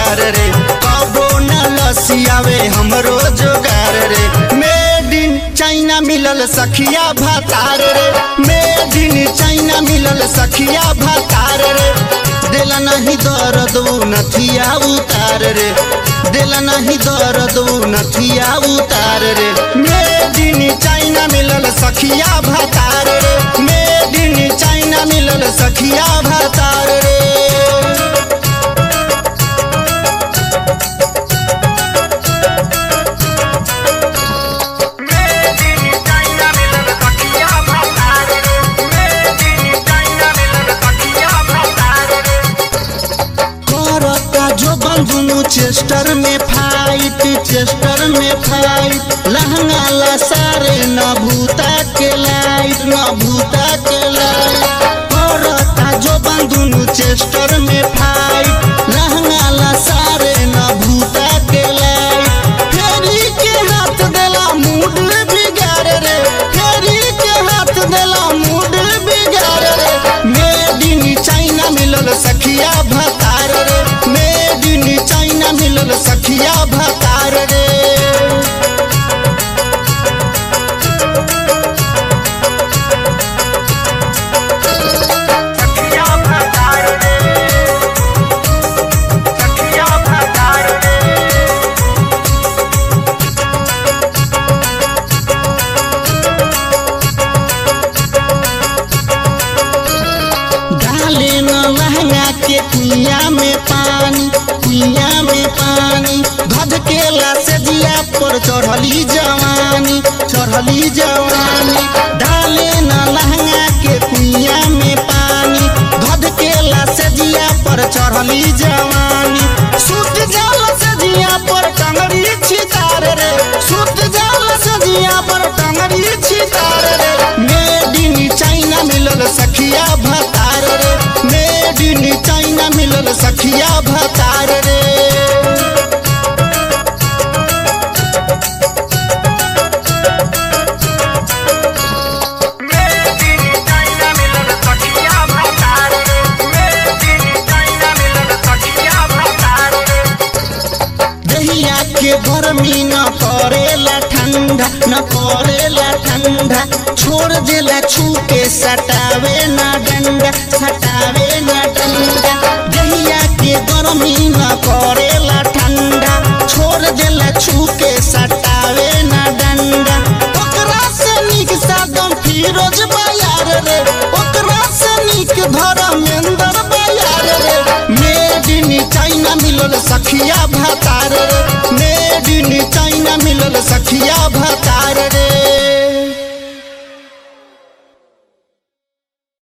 जोगार रे कबो न लसियावे हमरो जोगार रे मेड इन चाइना मिलल सखिया भातार रे मेड इन चाइना मिलल सखिया भातार रे दिल नहीं दर्द उ नथिया उतार रे दिल नहीं दर्द उ नथिया उतार रे मेड इन चाइना मिलल सखिया भातार रे मेड इन चाइना मिलल सखिया भातार रे करता जो बंधुनु चेस्टर में फाइट चेस्टर में फाइट लहंगा ला सारे न भूता के लाइट न भूता के लाइट करता जो बंधुनु चेस्टर में फाइट लहंगा ला सारे न भूता के लाइट फेरी के हाथ देला मूड बिगाड़ रे फेरी के हाथ देला मूड बिगाड़ रे मेड इन चाइना मिलल सखिया भतार रे मेड इन चाइना मिलल सखिया भतार रे डाले न लहंगा के कुइया में पानी कुइया में पानी धधकेला से दिया पर चढ़ली जवानी चढ़ली जवानी डाले न लहंगा के कुइया में पानी धधकेला से दिया पर चढ़ली जवानी सुत जाल से दिया पर टंगड़ी छितार रे सुत जाल से दिया पर टंगड़ी छितार रे मेड इन चाइना मिलल सखिया भतार रे मेड इन चाइना मिलल सखिया भतार रे दहिया के गर्मी न करेला ठंडा न करेला ठंडा छोड़ देला छू के सटावे न डंडा सटावे न डंडा दहिया के गर्मी न करेला ठंडा छोड़ देला छू के सटावे न डंडा ओकरा से नीक सादम फिरोज बयार रे ओकरा से नीक धर्मेंद्र बयार रे मेड इन चाइना मिलल सखिया भतार रे मेड इन चाइना मिलल सखिया भतार रे